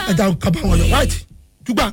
ẹja kaba wọn lọ white jùgbà.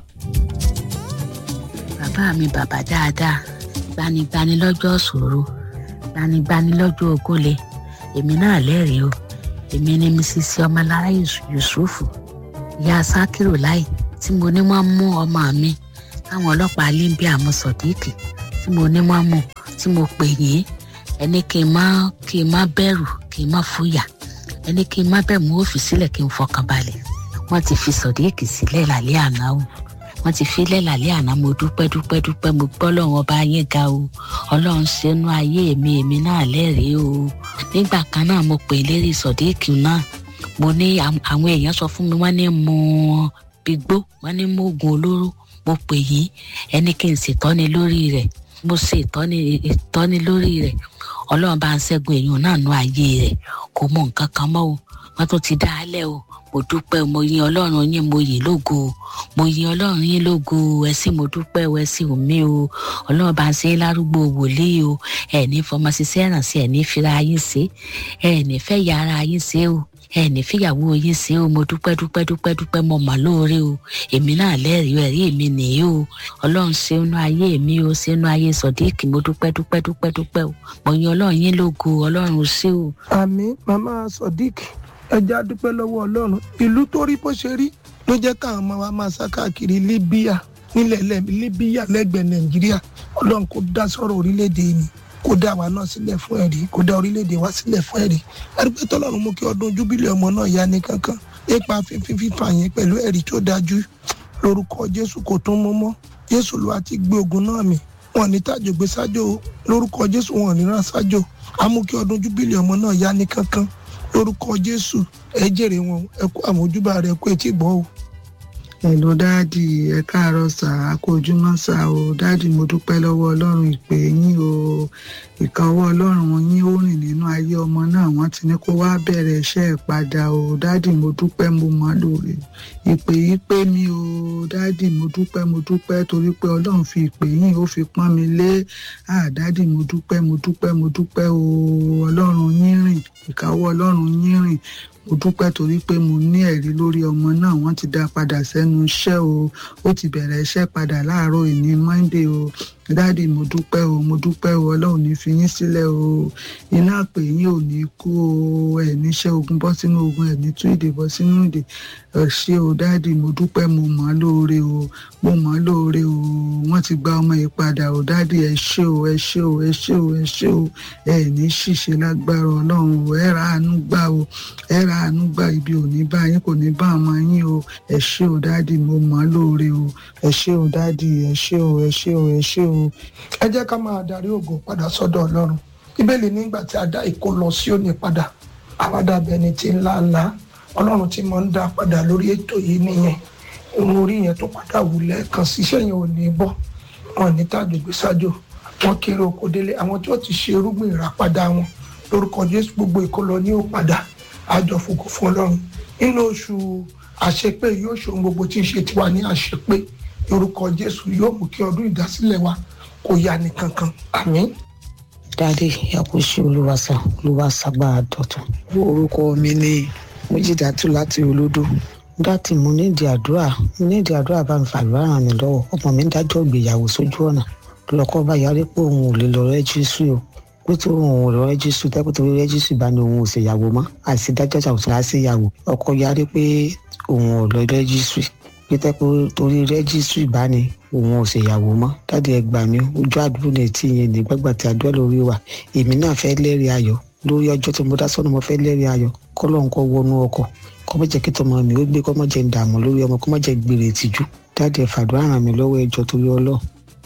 bàbá mi bàbá dáadáa gbanigbani lọ́jọ́ ṣòro gbanigbani lọ́jọ́ ogóle èmi náà lẹ́rìí o èmi ni mrs ọmọlára yusufu ìyá sakiru láì tí mo ní wọ́n mú ọmọ mi táwọn ọlọ́pàá limbia mú sọ̀díkì tí mo ní wọ́n mú tí mo pè yín ẹni kí n má kí n má bẹ̀rù kí n má fúyà ẹni kí n má bẹ̀rù mú òfin sílẹ̀ kí n fọkàn balẹ̀ wọ́n ti fi sọ̀díkì sílẹ̀ lálẹ́ àná o wọ́n ti filẹ̀ lálẹ́ àná mo dúpẹ́ dúpẹ́ dúpẹ́ mo gbọ́ lọ́wọ́ ọba yín ga o ọlọ́run ṣẹ́nu ayé mi èmi náà lẹ́rìí o nígbà kan náà mo pè lérí sọ̀díkì náà mo ní àwọn èèyàn sọ fún mi wọ́n ní mo gbígbó wọ́n ní mo oògùn olóró mo pè yín ẹni kí n ṣètọ́ni lórí rẹ̀ mo ṣe ìtọ́ni ìtọ́ni lórí rẹ̀ ọlọ́run bá ń ṣẹ́gun èèyàn náà nú ayé rẹ̀ kò mọ nǹkan kan mọ́ o wọ́n tún ti dá a lẹ́ o mo dúpẹ́ mo yin ọlọ́run yín mo yìn lógo mo yin ọlọ́run yín lógo ẹ sì mo dúpẹ́ ẹ sì omi o ọlọ́run bá ń ṣe lárúgbó wòlíì o ẹ ní fọmọ ṣiṣẹ́ ìrànṣẹ́ ẹ ní fira yín ṣe ẹ ní fẹ́ ya ara yín ṣe o ẹ ní fìyàwó yín ṣe o mo dúpẹ́ dúpẹ́ dúpẹ́ dúpẹ́ mo mà lóore o èmi náà lẹ́rìí ẹ̀rí èmi nìyí o ọlọ́run ṣe inú ayé mi o ṣe inú ayé sọ̀díìkì mo dúpẹ́ dúpẹ́ dúpẹ́ dúpẹ́ o mo yin ọlọ́run yín lógo ọlọ́run ṣé o. àmì màmá sodiq ẹja dúpẹ́ lọ́wọ́ ọlọ́run ìlú tó rí bó ṣe rí ló jẹ́ káwọn ọmọ wa máa sá káàkiri libya nílẹ̀ libya lẹ́gbẹ̀ẹ́ nàìjíríà ọlọ́run kò dá sọ̀rọ̀ orílẹ̀-èdè ni kó dá wa náà sílẹ̀ fún ẹ̀rí kó dá orílẹ̀-èdè wa sílẹ̀ fún ẹ̀rí àdúgbò tọ́lọ́run mú kí ọdún júbílẹ̀ ọmọ náà yá ní kankan ipa fífín fífà yẹn pẹ̀lú ẹ̀rí tó dájú lórúkọ jésù kò tún mú mọ́ jésù ló wá ti gbé ogun náà mì wọn ní tàjò gbé sájò lórúkọ jésù wọn ní rán sájò amú kí ọdún júbílẹ̀ ọmọ náà yá ní kankan lórúkọ jésù ẹ jèrè wọn ẹ kó àmójúbà rẹ kó etí gbọ́ o ẹ̀lò dáàdì ẹ káàárọ̀ sà á kó ojúmọ́ sà o dáàdì mo dúpẹ́ lọ́wọ́ ọlọ́run ìpè yín o ìkànwọ́ ọlọ́run yín ó rìn nínú ayé ọmọ náà wọ́n ti ní kó wá bẹ̀rẹ̀ iṣẹ́ ẹ̀ padà o dáàdì mo dúpẹ́ mo mọ́ lóore ìpè yìí pé mi o dáàdì mo dúpẹ́ mo dúpẹ́ torí pé ọlọ́run fi ìpè yín ó fi pọ́n mi lé à dáàdì mo dúpẹ́ mo dúpẹ́ mo dúpẹ́ o ọlọ́run yín rìn ìkànwọ́ ọlọ́run yín rìn mo dúpẹ́ torí pé mo ní ẹ̀rí lórí ọmọ náà wọ́n ti dá padà sẹ́nu iṣẹ́ o ó ti bẹ̀rẹ̀ iṣẹ́ padà láàárọ̀ ìní monday o dáàdi mo dúpẹ́ o mo dúpẹ́ o ọlọ́run ní fi yín sílẹ̀ o iná àpè yín ò ní kú o ẹ̀ níṣẹ́ ogun bọ́ sínú ogun ẹ̀ ní tú ìdè bọ́ sínú ìdè ẹ̀ ṣé o dáàdi mo dúpẹ́ mo mọ̀ ọ́ lóore o mo mọ̀ ọ́ lóore o wọ́n ti gba ọmọ yìí padà o dáàdi ẹ ṣé o ẹ ṣé o ẹ ṣé o ẹ ṣé o ẹ ní ṣìṣe lágbára ọlọ́run o ẹ ra àánú gbà o ẹ ra àánú gbà ibi ò ní bá yín kò ní bá ọmọ yín o ẹ ṣé o dáàdi mo mọ̀ ọ́ lóore o ẹ ṣé o dáàdi ẹ ṣé o ẹ ṣé o ẹ ṣé o ẹ jẹ́ ká máa darí ògo padà sọ́dọ̀ ọlọ́run bíbélì nígbà tí a dá ìkó lọ sí òní padà àwádàbẹ̀ ni ti ńlá ńlá ọlọ́run tí mo ń dá padà lórí ètò yìí nìyẹn òun orí yẹn tó padà wù lẹ́ẹ̀kan síṣẹ́ yẹn ò ní bọ́ wọn ní tàjògbé sájò wọn kéré oko délé àwọn tí wọ́n ti ṣe irúgbìn ìràpadà wọn lórúkọ jésù gbogbo ìkólọ ní ó padà àjọ fògo fún ọlọ́run nínú oṣù àṣepé yóò ṣe ohun gbogbo tí ń ṣe tiwa ní àṣepé lórúkọ jésù yóò mú kí ọdún ìdásílẹ̀ wa kò yá ní kankan àmín. dáadé yakushi olùwàsà olùwàsàgbà dọ̀tun. orúkọ mi ni mújídàtú láti olódò dátì mo nídìí àdúrà mo nídìí àdúrà bá mi fàdúrà ràn mí lọ́wọ́ ọmọ mi ń dájọ́ ìgbéyàwó sójú ọ̀nà lọ́kọ́ bá yarí pé òun ò lè lọ rẹ́jísù o pé tó òun ò lọ rẹ́jísù tẹ́pẹ́ torí rẹ́jísù bá ní òun ò ṣèyàwó mọ́ àìsí dájọ́ ṣàwùsọ̀ á sí ìyàwó ọkọ yarí pé òun ò lọ rẹ́jísù pété pé torí rẹ́jísù bá ní òun ò ṣèyàwó mọ́ dáàdi ẹ gbà mí ojú àdúró ní etí yẹn nígbàgbà tí àdúrà lórí wa èmi náà fẹ́ lẹ́rìí ayọ̀ lórí ọjọ́ tí mo dá sọ́nà mo fẹ́ lẹ́rìí ayọ̀ kọ́lọ́n kọ́ wọnú ọkọ̀ kọ́ mọ̀ jẹ́ kí tọmọ mi ó gbé kọ́ mọ̀ jẹ́ ń dààmú lórí ọmọ kọ́ mọ̀ jẹ́ gbèrè ìtìjú dáàdi ẹ fàdúrà ràn mí lọ́wọ́ ẹjọ́ torí ọlọ́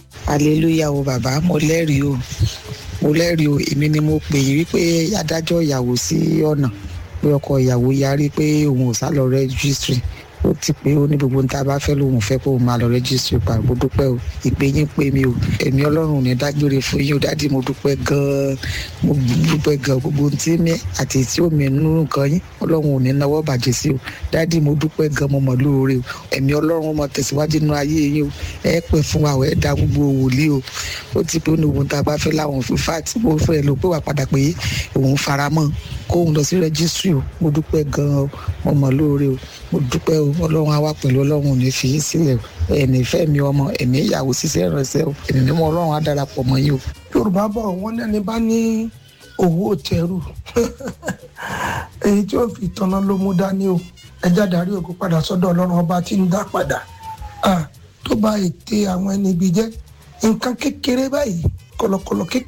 aleluya o bàbá mo lẹ́rìí o mo lẹ́rìí o èmi ni mo pè yín wípé adájọ́ ìyàwó sí ọ̀nà pé ọkọ ìyàwó yarí pé òun ò sá lọ rẹ́gísítírì ó ti pé ó ní gbogbo níta bá fẹ́ lòun fẹ́ kó o máa lọ rẹ́jísítì pa mo dúpẹ́ o ìpè yín pé mi o ẹ̀mí ọlọ́run ní dágbére fún yín o dádì mo dúpẹ́ gan-an mo dúpẹ́ gan-an gbogbo tí mi àti tí ó mi nínú nǹkan yín ọlọ́run ò ní náwó bàjẹ́ sí o dádì mo dúpẹ́ gan-an mo mọ̀ lóore o ẹ̀mí ọlọ́run mo tẹ̀síwájú nínú ayé yín o ẹ pẹ́ fún wa o ẹ da gbogbo wòlíì o ó ti pé ó ní gbogbo níta bá fẹ́ láwọn fífà tí mo fẹ́ lò pé wà padà pé òun faramọ́ kóhun lọ sí rẹ́gísírì o mo dúpẹ́ gan-an o mo mọ̀ lóore o mo dúpẹ́ o ọlọ́run á wà pẹ̀lú ọlọ́run ò ní fi yín sílẹ̀ o ẹ̀mí ìfẹ́ mi ọmọ ẹ̀mí ìyàwó ṣiṣẹ́ ìrànṣẹ́ o ẹ̀mí mímọ́ ọlọ́run á darapọ̀ mọ́ yín o. yorùbá bọ̀ wọ́n lẹ́ni bá ní owó tẹrù èyí tí ó fi tanná ló mú dání o ẹjá darí ògo padà sọ́dọ̀ ọlọ́run ọba tí ń dá padà tó bá ète àwọn ẹni ibi jẹ́ nǹkan kékeré báyìí kọ̀lọ̀kọ̀lọ̀ kékeré.